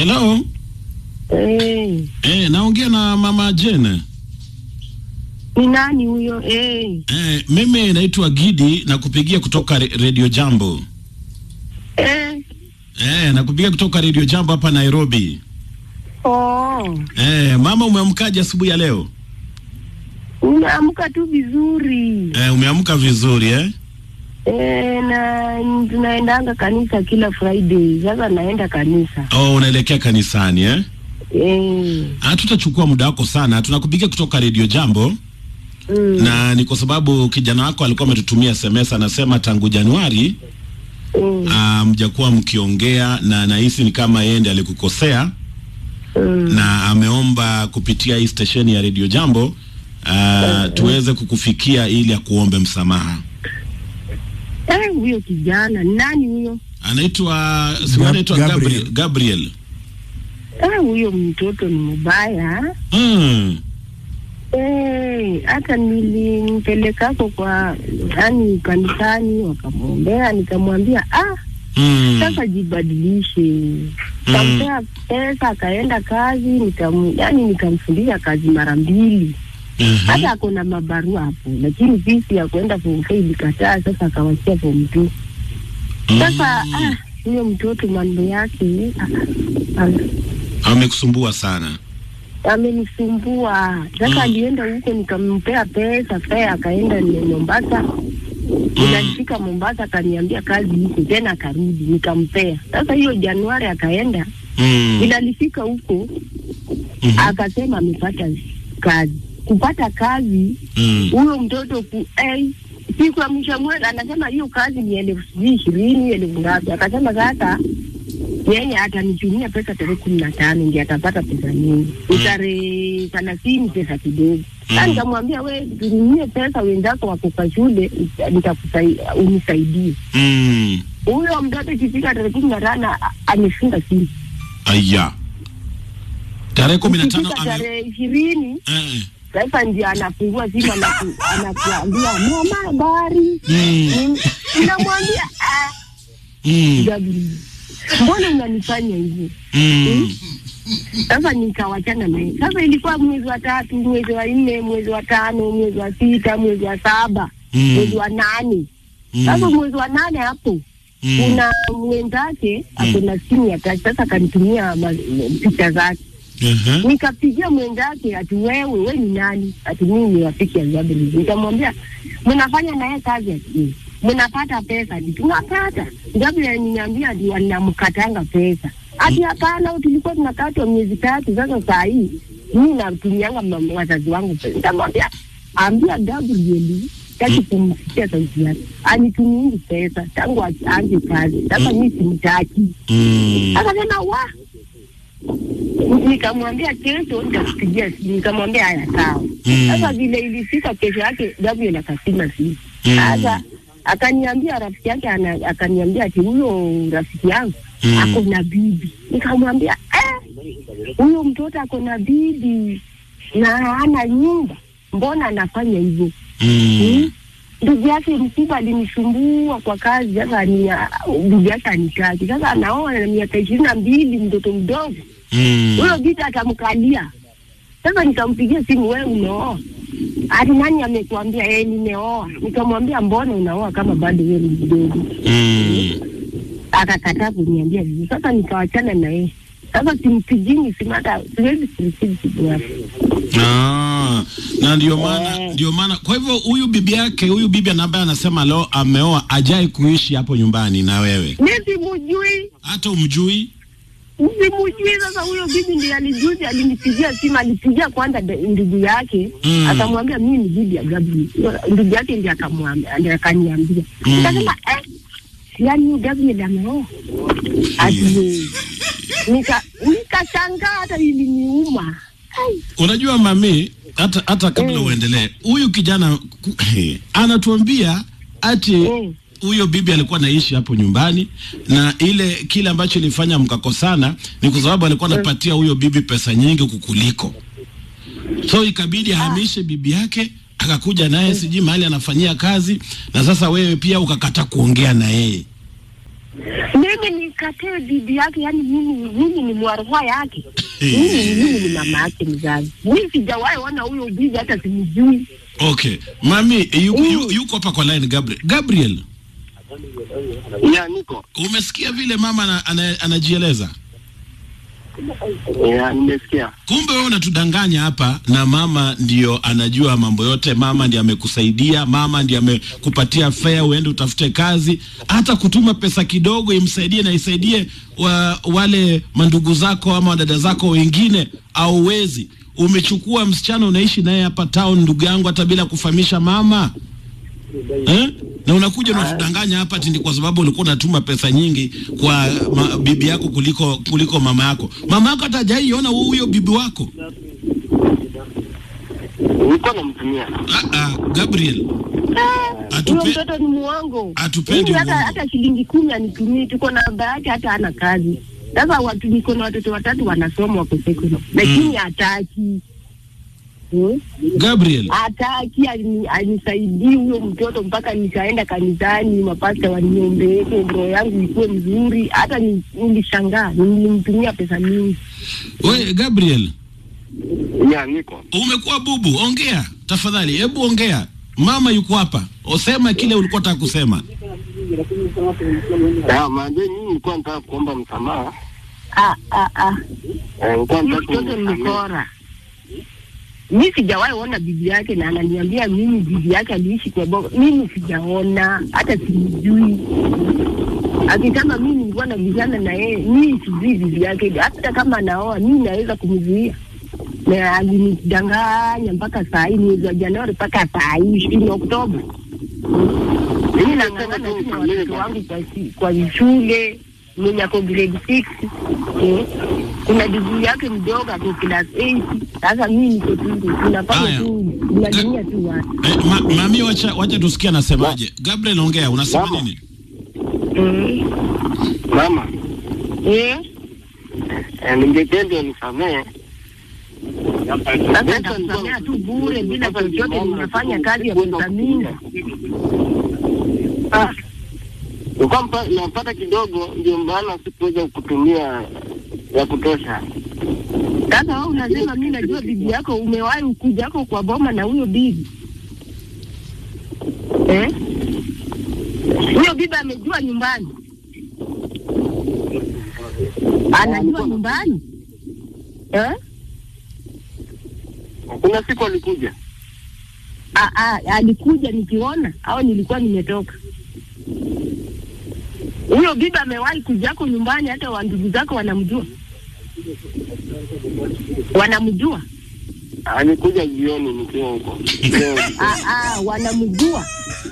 Hello. Eh, Eh, naongea na mama Jane. ni nani huyo? Eh, Eh, mimi naitwa Gidi na kupigia kutoka re- Radio Jambo. eh, Eh, nakupigia kutoka Radio Jambo hapa Nairobi. oh, Eh, mama umeamkaje asubuhi ya leo? unaamka tu vizuri. Eh, umeamka vizuri eh? Eh, na tunaendanga kanisa kila Friday. Sasa naenda kanisa. Oh, unaelekea kanisani eh? Eh, Hatutachukua muda wako sana. Tunakupigia kutoka Radio Jambo mm, na ni kwa sababu kijana wako alikuwa ametutumia SMS anasema tangu Januari mm, ah, mjakuwa mkiongea na nahisi ni kama yeye ndiye alikukosea mm. na ameomba kupitia hii stesheni ya Radio Jambo uh, tuweze kukufikia ili akuombe msamaha. Eh, huyo kijana ni nani huyo? Anaitwa si Gab- anaitwa Gabriel. Gabriel. Gabriel. Eh, huyo mtoto ni mbaya. Mm. Eh, hata nilimpelekako kwa yani kanisani, wakamwombea, nikamwambia ah, Mm. sasa jibadilishe. Kampea pesa akaenda kazi, nikam yani nikamfundisha kazi mara mbili, Mhm. hata ako na mabarua hapo, lakini fisi ya kwenda form four ilikataa, sasa akawachia form two. Sasa ah, huyo mtoto mambo yake ah, ah, Amekusumbua sana. amenisumbua sasa. Mm. Alienda huko nikampea pesa fare, akaenda ni Mombasa. Inafika Mombasa akaniambia kazi iko tena, akarudi nikampea. Sasa hiyo Januari akaenda, Mm. ila alifika huko Mhm. akasema amepata kazi. Kupata kazi Mm. huyo mtoto ku eh, siku ya mwisho wa mwezi anasema hiyo kazi ni elfu sijui ishirini elfu ngapi. Akasema sasa yeye atanitumia pesa tarehe kumi na tano ndio atapata pesa nyingi, tarehe thelathini pesa kidogo. Sasa Mm. nikamwambia we tutumie pesa, wenzako wako kwa shule, nitakusaidia unisaidie. Mm. Huyo mtoto ikifika tarehe kumi na tano a- amefunga simu, Aya. Tarehe kumi na tano ikifika ame... tarehe ishirini eh. sasa ndio anafungua simu anaku- anakuambia mama, habari. Mm. Namwambia ah, Mm. Gabriel, mbona unanifanya hivyo? Mm. Sasa nikawachana naye. Sasa ilikuwa mwezi wa tatu, mwezi wa nne, mwezi wa tano, mwezi wa sita, mwezi wa saba, Mm. mwezi wa nane. Sasa Mm. mwezi wa nane hapo Mm. kuna mwenzake ako na simu ya tachi. Sasa akanitumia ma- picha zake, Aha. nikapigia mwenzake ati wewe, we ni nani? Ati mimi ni rafiki ya Gabriel. Nikamwambia mnafanya naye kazi ati mnapata pesa? Ati tunapata. Gabriel aliniambia ati wanamkatanga pesa. Ati hapana, tulikuwa tunakatwa miezi tatu. Sasa saa hii mimi natumianga ma- wazazi wangu pesa. Nikamwambia ambia Gabriel taki kumsikia sauti yake, anitumiingi pesa tangu aanze kazi. Sasa mimi simtaki. Mm. Akasema wa nikamwambia kesho nitakupigia simu. Nikamwambia haya sawa. Mm. Sasa vile ilifika kesho yake Gabriel akasima simu. Mm. Sasa akaniambia rafiki yake ana, akaniambia ati huyo rafiki yangu Mm. ako na bibi. Nikamwambia eh, huyo mtoto ako na bibi na hana nyumba, mbona anafanya hivyo? Mm. ndugu yake mkubwa alinisumbua kwa kazi. Sasa ni ndugu yake anitaki, sasa anaoa na miaka ishirini na mbili, mtoto mdogo Mm. huyo, vita atamkalia. Sasa nikampigia simu, wewe umeoa? Ati nani amekuambia? Eh, nimeoa. Nikamwambia mbona unaoa kama bado wewe ni mdogo? Mm. Akakataa kuniambia vizuri. Sasa nikawachana na yeye. Sasa simpigini simu, hata siwezi kureceive simu yake. Ah, na ndio maana Eh. ndio maana kwa hivyo huyu bibi yake huyu bibi ambaye anasema leo ameoa ajai kuishi hapo nyumbani na wewe Mimi simujui hata umjui Simujui. Sasa huyo bibi ndiye alijuzi alinipigia simu, alipigia kwanza de- ndugu yake Mm. akamwambia mimi ni bibi ya Gabriel. Ndugu yake ndiye akamwambia, ndiye akaniambia. Mm. Nikasema eh, yani huyu Gabriel ameoa ati nika nikashangaa, hata iliniuma. Ai, unajua mami hata hata kabla Mm. uendelee huyu kijana ku- anatuambia ati Mm. huyo bibi alikuwa anaishi hapo nyumbani na ile kile ambacho ilifanya mkakosana ni kwa sababu alikuwa anapatia huyo bibi pesa nyingi kukuliko so ikabidi ahamishe bibi yake akakuja naye sijui mahali anafanyia kazi na sasa wewe pia ukakata kuongea na yeye mimi nikatee bibi yake, yani mimi mimi ni mwarua yake, mimi mimi ni mama yake mzazi. Mimi sijawahi ona huyo bibi, hata simjui. Okay, mami yu, Mm. yu, yuko hapa kwa line Gabriel. Gabriel, Ya, niko umesikia vile mama ana, ana, anajieleza? ya, nimesikia. Kumbe wewe unatudanganya hapa, na mama ndio anajua mambo yote. Mama ndiye amekusaidia, mama ndiye amekupatia fare uende utafute kazi, hata kutuma pesa kidogo imsaidie na isaidie wa, wale mandugu zako ama wadada zako wengine, au wezi umechukua msichana unaishi naye hapa town, ndugu yangu, hata bila kufahamisha mama eh? na unakuja unatudanganya hapa ati ni kwa sababu ulikuwa unatuma pesa nyingi kwa ma, bibi yako kuliko kuliko mama yako. Mama yako hata hajaiona huyo bibi wako. Nilikuwa namtumia. Ah, ah, Gabriel, Huyo atupe mtoto ni muongo. Hatupendi Mimi hata uongo. hata shilingi kumi anitumii, tuko na baba yake, hata hana kazi. Sasa watu niko na watoto watatu wanasoma wako sekondari, lakini hataki Hmm? Gabriel, hataki alini- anisaidii huyo mtoto mpaka nikaenda kanisani, mapasta waniombeeke roho yangu ikuwe mzuri. Hata ni- nilishangaa, nilimtumia pesa mingi. we Gabriel, Ya, niko. umekuwa bubu, ongea tafadhali, hebu ongea. Mama yuko hapa, usema kile ulikuwa unataka kusema. Ya, maanze mimi nilikuwa nataka kuomba msamaha. Ah, ah, ah. Eh, Nilikuwa Huyo nataka mtoto ni kumsamehe. mkora. Mi sijawahi ona bibi yake na ananiambia mimi bibi yake aliishi kwa baba. Mimi sijaona hata simjui. Akisema mimi nilikuwa nabishana na yeye, mimi sijui bibi yake. Hata kama anaoa mimi naweza kumzuia. Na alinidanganya mpaka saa hii mwezi wa Januari mpaka saa hii ishirini Oktoba. Mimi nang'ang'ana tu na watoto wangu kwa, si- kwa shule mwenye ako grade six eh. Kuna digrii yake mdogo ako class eight. Sasa mimi niko tu tunafanya Haya. tu tunadumia tu watu Eh, ma, mami, wacha wacha tusikie anasemaje. Gabriel, ongea, unasema Mama. nini? eh. Mama, Eh. eh, ningependa unisamehe. Sasa nitakusamea tu bure bila chochote, nimefanya kazi ya pesa mingi. Ah, nilikuwa mpa- napata kidogo, ndio maana sikuweza kutumia ya kutosha. Sasa wewe unasema mimi najua bibi yako, umewahi ukuja yako kwa boma na huyo bibi eh? Huyo bibi amejua nyumbani, anajua nyumbani eh? Kuna siku alikuja. A, a, alikuja nikiona au nilikuwa nimetoka. Huyo bibi amewahi kujako nyumbani, hata wa ndugu zako wanamjua, wanamjua Alikuja jioni nikiwa huko. Leo, Ah, ah, wanamjua.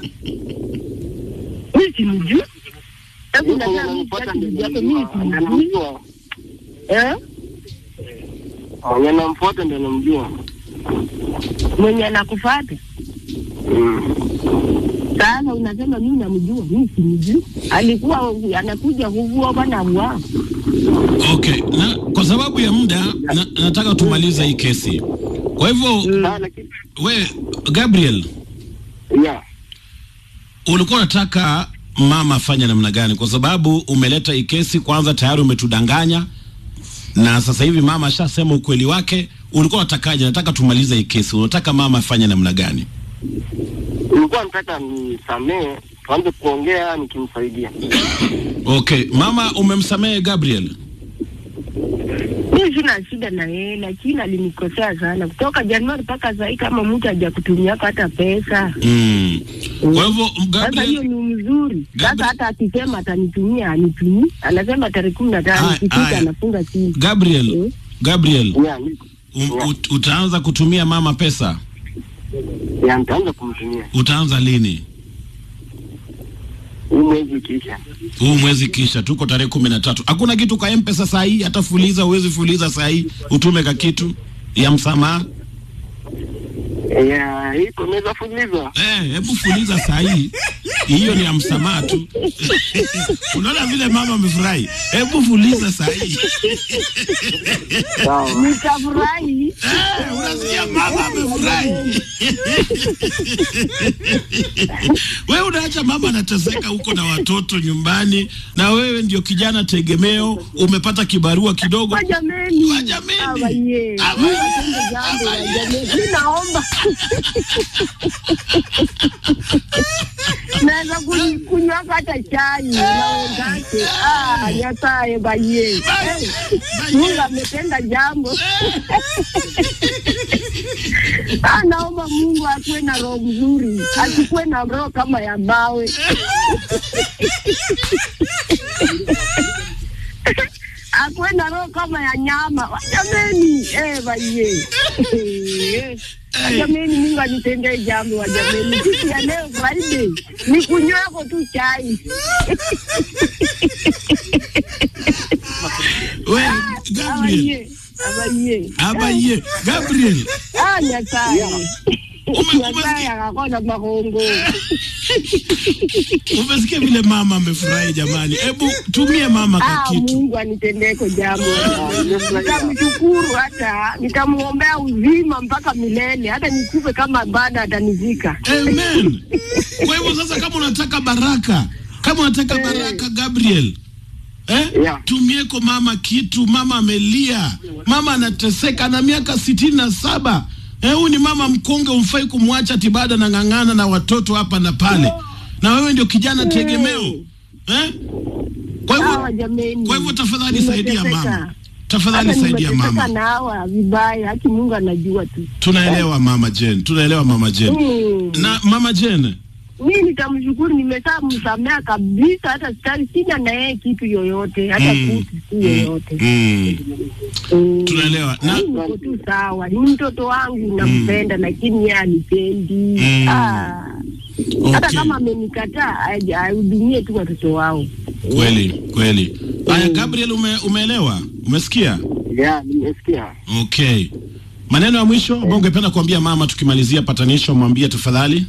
Mimi simjui. Hebu yuko unataka mimi unanipata sitaki ndio bibi yako, mimi namjua. simjui. Anamjua. Eh? Mwenye namfuata ndio namjua. Mwenye anakufuata. Mm. Sasa unasema mimi namjua, mimi simjui. Alikuwa anakuja huvua bwana wao. Okay, na kwa sababu ya muda na, nataka tumalize hii kesi. Kwa hivyo Ah, lakini we Gabriel, ya ulikuwa unataka mama afanye namna gani? Kwa sababu umeleta hii kesi, kwanza tayari umetudanganya, na sasa hivi mama ashasema ukweli wake. Ulikuwa unatakaje? Nataka tumalize hii kesi. Unataka mama afanye namna gani? nilikuwa nataka nisamehe, tuanze kuongea nikimsaidia. Okay, mama umemsamehe Gabriel? Mimi sina shida na yeye, lakini alinikosea sana kutoka Januari mpaka sasa kama mtu hajakutumia hata pesa. Mm. Kwa hivyo Sasa hiyo Gabriel, ni mzuri. Sasa Gabriel- hata akisema atanitumia anitumii, anasema tarehe kumi na tano Aya, ikifika aya. anafunga simu. Gabriel, Mm. Gabriel Ya, niko. um, ut, utaanza kutumia mama pesa? Ya, nitaanza kumtumia Utaanza lini? huu mwezi ukiisha. huu mwezi kisha tuko tarehe kumi na tatu hakuna kitu kwa mpesa saa hii hata fuliza uwezi fuliza saa hii utume ka kitu ya msamaha Ya, iko naweza fuliza. eh hebu fuliza saa hii hiyo ni ya msamaha tu. Unaona vile mama amefurahi. Hebu fuliza saa hii. Sawa. Nitafurahi. Eh, unasikia mama amefurahi. wewe unaacha mama anateseka huko na watoto nyumbani, na wewe ndio kijana tegemeo, umepata kibarua kidogo. Kwa jameni. Kwa jameni. Awa ye. Awa Mungu ye. atende jambo Awa ya ye. jameni. Mimi naomba. Naweza kuny- kunywa hata chai na wenzake. Ah, Nyasaye baye. Eh, Mungu ametenda jambo. Ah, naomba Mungu akuwe na roho mzuri, asikuwe na roho kama ya mawe. akuwe na roho kama ya nyama. Wajameni, eh, baye. Wajameni, Mungu anitendee jambo wajameni. Siku ya leo Friday ni kunywako tu chai. Wewe Gabriel, Abaye, abaye. abaye, Gabriel, Ah, Nyasaye. Ume- Nyasaye umesikia? akakona mahongo. umesikia vile mama amefurahi jamani? Hebu tumie mama Ah, kwa kitu. Mungu anitendeko jambo. nimefurahia. Nitamshukuru hata nitamuombea uzima mpaka milele, hata nikufe kama bado atanizika. Amen. Kwa hivyo sasa, kama unataka baraka, kama unataka baraka Gabriel, eh? Yeah. Tumieko mama kitu. Mama amelia, mama anateseka, ana miaka sitini na saba. Eh, huyu ni mama mkonge, umfai kumwacha tibada na ng'ang'ana na watoto hapa na pale, na wewe ndio kijana tegemeo eh? Kwa Hawa hivyo jameni, kwa hivyo tafadhali saidia nimeteseka. mama, tafadhali Hata saidia nimeteseka mama. na hawa vibaya, haki Mungu anajua tu. Tunaelewa mama Jane, tunaelewa mama Jane. Mm. Na mama Jane, Mi nitamshukuru, nimesaa msamea kabisa, hata sitaki, sina na yeye kitu yoyote, hata Mm, kutu tu yoyote. mm, Mm. tunaelewa na Mimi niko tu sawa, ni mtoto wangu nampenda, lakini yeye anipendi. Mm. Ah. Hata Okay. kama amenikataa aje- ahudumie tu watoto wao. Kweli kweli. Haya, Gabriel, ume, umeelewa? Umesikia? Yeah, nimesikia. Okay. Maneno ya mwisho ambayo ungependa kuambia mama tukimalizia patanisho, mwambie tafadhali.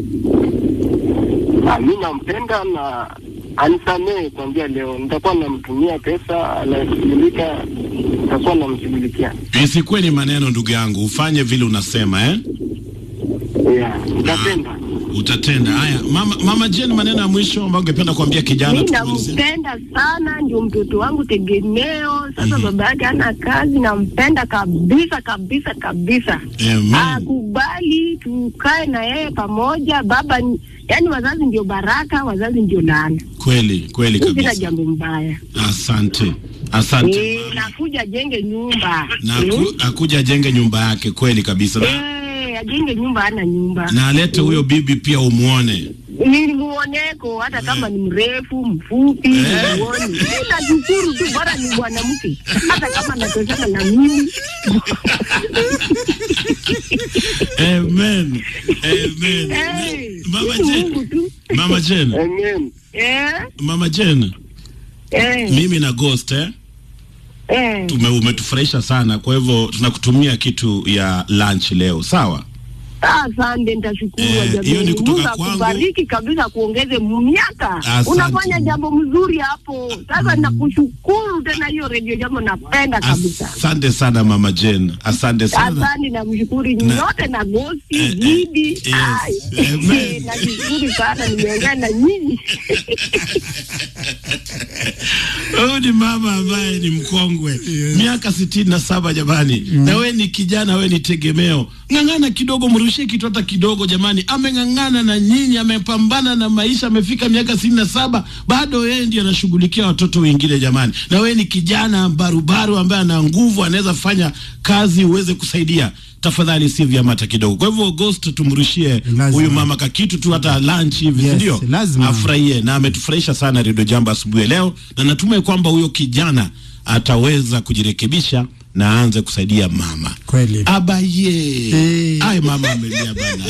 Ah, mi nampenda na anisamehe kuanzia leo. Nitakuwa namtumia pesa, anashughulika, nitakuwa namshughulikia. Isikuwe ni maneno, ndugu yangu, ufanye vile unasema eh? Yeah, nitapenda. Utatenda. Haya, mama, mama Jane, maneno ya mwisho ambayo ungependa kuambia kijana Mi tukimalizia. nampenda sana, ndio mtoto wangu tegemeo. Sasa baba yake hana kazi, nampenda kabisa kabisa kabisa. Amen. Akubali tukae na yeye pamoja. Baba ni yani, wazazi ndio baraka, wazazi ndio laana. Kweli kweli Mi Sina kabisa. jambo mbaya. Asante, asante. Eh, nakuja ajenge nyumba Na Eh, aku, akuja ajenge nyumba yake kweli kabisa, na, eh, ajenge nyumba, ana nyumba na alete huyo bibi pia umuone. nilimuoneko hata kama ni mrefu mfupi, Eh. nimuone. Mimi nashukuru tu, bora ni mwanamke, hata kama natoshana na mimi. Amen. Amen. Eh, Mama ni Jane, Mungu tu. Mama Jane, Amen. Eh, Mama Jane, eh, mimi na Ghost eh, eh. tume umetufurahisha sana, kwa hivyo tunakutumia kitu ya lunch leo, sawa? Ah, Asante, nitashukuru Eh, jamani. hiyo ni kutoka Mungu kwangu. akubariki kabisa, kuongeze miaka. Asante. Unafanya jambo mzuri hapo. Sasa nakushukuru tena, hiyo redio jambo napenda kabisa. Asante sana Mama Jane, asante sana. Asante na mshukuru Na- nyote na gosi Eh, eh, Gidi. yes. Ai, Amen. eh, nashukuru sana, nimeongea na nyinyi. Huyu ni mama ambaye ni mkongwe miaka sitini na saba jamani, na we ni kijana, we ni tegemeo. Ng'ang'ana kidogo, mrushie kitu hata kidogo jamani. Ameng'ang'ana na nyinyi, amepambana na maisha, amefika miaka sitini na saba bado yeye ndiye anashughulikia watoto wengine jamani, na we ni kijana barubaru ambaye ana nguvu, anaweza fanya kazi uweze kusaidia tafadhali si vyama hata kidogo. Kwa hivyo August, tumrushie Lazima. huyu mama kakitu tu hata lunch hivi, Yes, ndio lazima. afurahie, na ametufurahisha sana Redio Jambo asubuhi ya leo, na natumai kwamba huyo kijana ataweza kujirekebisha na aanze kusaidia mama Kweli. abaye. Eh. Ay, mama amelia bana.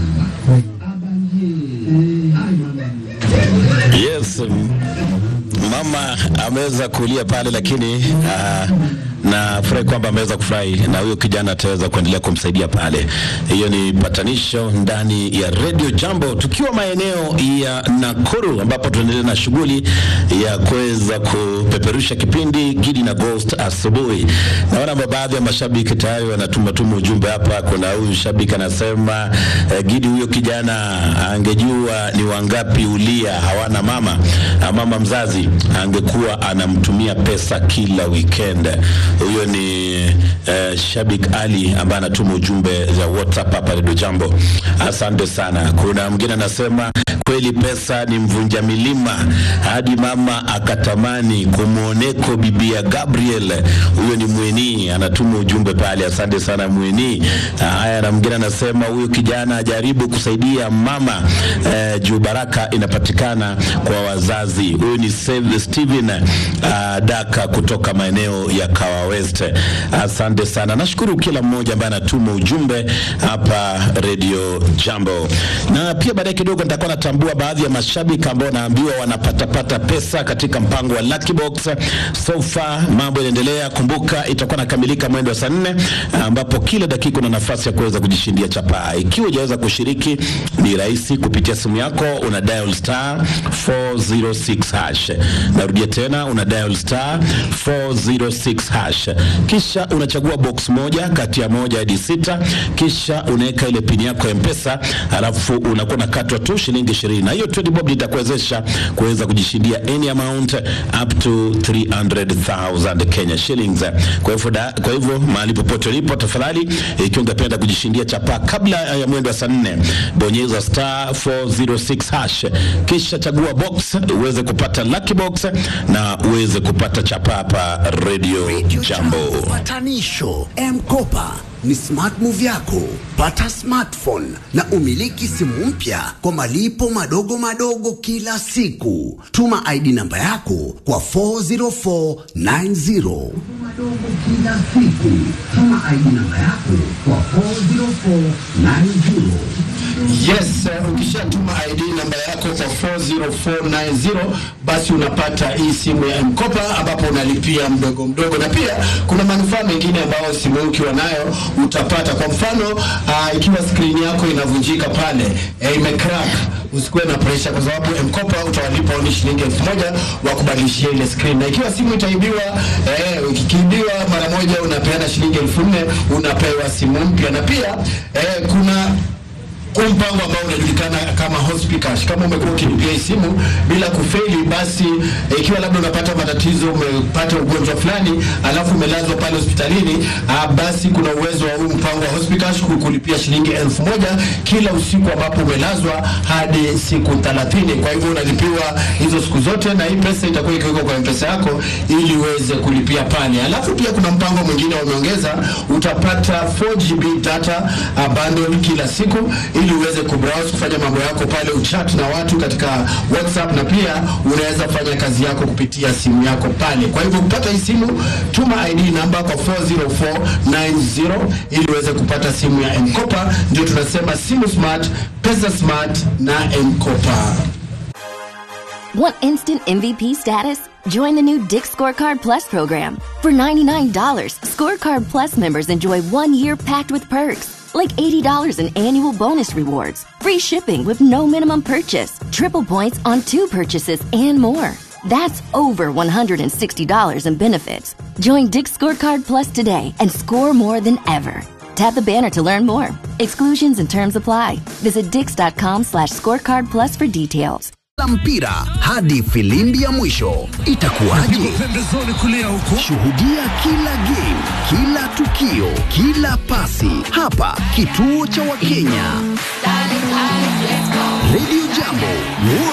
Yes, um, mama ameweza kulia pale, lakini uh, na furahi kwamba ameweza kufurahi na huyo kijana ataweza kuendelea kumsaidia pale. Hiyo ni patanisho ndani ya Radio Jambo, tukiwa maeneo ya Nakuru ambapo tunaendelea na shughuli ya kuweza kupeperusha kipindi Gidi na Ghost asubuhi. Naona baadhi ya mashabiki tayari wanatuma tuma ujumbe hapa. Kuna huyu shabiki anasema eh, Gidi, huyo kijana angejua ni wangapi ulia hawana mama na mama mzazi angekuwa anamtumia pesa kila weekend. Huyo ni eh, Shabik Ali ambaye anatuma ujumbe za WhatsApp hapa Radio Jambo. Asante sana. Kuna mwingine anasema kweli pesa ni mvunja milima hadi mama akatamani kumwoneko bibia Gabriel. Huyo ni Mweni anatuma ujumbe pale. Asante sana Mweni. Haya, na mwingine anasema huyo kijana ajaribu kusaidia mama eh, juu baraka inapatikana kwa wazazi. Huyu ni Save- Steven uh, Daka kutoka maeneo ya Kawa West. Asante sana, nashukuru kila mmoja ambaye anatuma ujumbe hapa Radio Jambo, na pia baadaye kidogo nitakuwa natambua baadhi ya mashabiki ambao naambiwa wanapatapata pesa katika mpango wa Lucky Box. So far mambo yanaendelea. Kumbuka itakuwa nakamilika mwendo wa saa nne ambapo kila dakika una nafasi ya kuweza kujishindia chapaa. Ikiwa hujaweza kushiriki, ni rahisi kupitia simu yako, una dial star 406 hash. Narudia tena, una dial star 406 hash, kisha unachagua box moja kati ya moja hadi sita, kisha unaweka ile pini yako ya Mpesa, alafu unakuwa unakatwa tu shilingi 20 na hiyo 20 bob itakuwezesha kuweza kujishindia any amount up to 300,000 Kenya shillings. Kwa hivyo da- kwa hivyo mahali popote ulipo, tafadhali ikiwa ungependa kujishindia chapa kabla ya mwendo wa saa nne, bonyeza star 406 hash, kisha chagua box uweze kupata lucky box na uweze kupata chapa hapa Radio Jambo. Patanisho M-Kopa ni smart move yako. Pata smartphone na umiliki simu mpya kwa malipo madogo madogo kila siku. Tuma ID namba yako kwa 40490. Kila siku. Tuma ID namba yako kwa 40490. Yes, uh, ukishatuma ID namba yako kwa 40490 basi unapata hii simu ya mkopa ambapo unalipia mdogo mdogo, na pia kuna manufaa mengine ambayo simu hii ukiwa nayo utapata. Kwa mfano uh, ikiwa skrini yako inavunjika pale eh, imecrack, usikuwe na pressure, kwa sababu mkopa utawalipa oni shilingi elfu moja wa kubadilishia ile screen, na ikiwa simu itaibiwa, eh, ikiibiwa mara moja unapeana shilingi elfu nne unapewa simu mpya, na pia eh, kuna huu mpango ambao unajulikana kama Hospicash. Kama umekuwa ukilipia hii simu bila kufeli, basi eh, ikiwa labda unapata matatizo, umepata ugonjwa fulani, alafu umelazwa pale hospitalini, ah, basi kuna uwezo wa huu mpango wa Hospicash ku- kulipia shilingi elfu moja kila usiku ambapo umelazwa hadi siku 30. Kwa hivyo unalipiwa hizo siku zote, na hii pesa itakuwa ikiwekwa kwa mpesa yako ili uweze kulipia pale. Alafu pia kuna mpango mwingine wameongeza, utapata 4GB data uh, bundle kila siku ili uweze kubrowse kufanya mambo yako pale, uchat na watu katika WhatsApp, na pia unaweza fanya kazi yako kupitia simu yako pale. Kwa hivyo kupata hii simu, tuma ID namba kwa 40490 ili uweze kupata simu ya M-Kopa. Ndio tunasema simu smart, pesa smart na M-Kopa. Want instant MVP status? Join the new Dick Scorecard Plus program. For $99, Scorecard Plus members enjoy one year packed with perks, like $80 in annual bonus rewards, free shipping with no minimum purchase, triple points on two purchases, and more. That's over $160 in benefits. Join Dick Scorecard Plus today and score more than ever. Tap the banner to learn more. Exclusions and terms apply. Visit dix.com slash scorecard plus for details. la mpira hadi filimbi ya mwisho itakuwaje? Shuhudia kila game, kila tukio, kila pasi hapa kituo cha Wakenya. Radio Jambo